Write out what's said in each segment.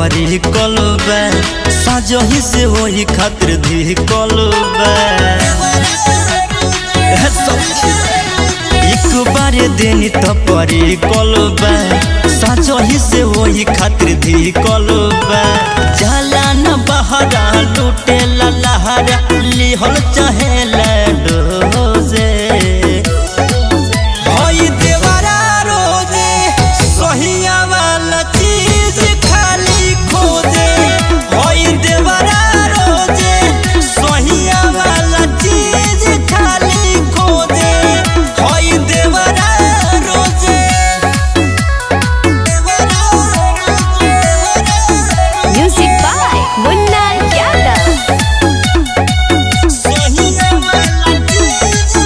परी कलबा साजही से वही खातिर धी कलबा एक बार देनी तो परी कलबा साजही से वही खातिर धी कलबा जाला न बहरा लूटे ला लहरा लिहल चाहे लडोजे होई देवरा रोजे सहिया वाला चीज खाली खोजे होई देवरा रोजे सहिया वाला चीज खाली खोजे होई देवरा रोजे Music by Munna Yadav. सहिया वाला चीज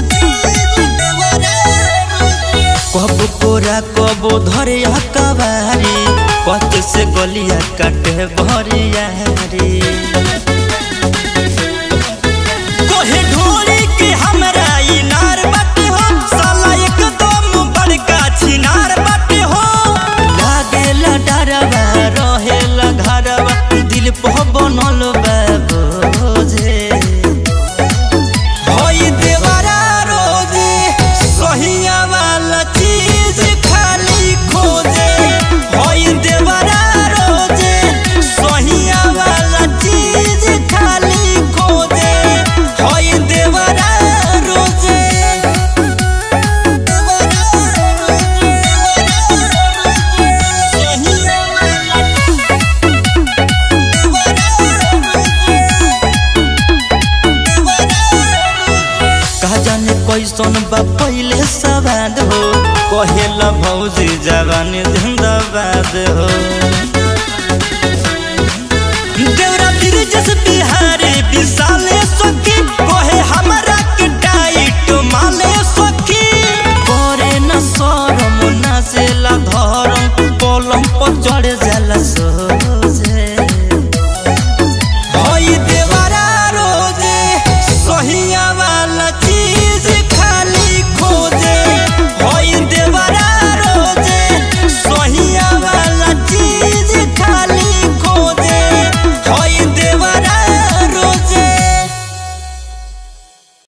कब कोरा कब धरे कबारी कत से गलिया काटे भरिया रे कोहे ढोरी के हमरा इनार बाटे हो साला एकदम बड़का छिनार बाटे हो लागेला डरवा रहेला घरवा दिल पे बनल बा बोझे होई देवरा रोजे सहिया वाला चीज खाली खोजे होई देवरा रोजे सहिया वाला चीज खाली खोजे होई देवरा रोजे सहिया वाला का जाने कैसन बा पहले सवाद हो कहेला भौजी जवानी जिंदाबाद हो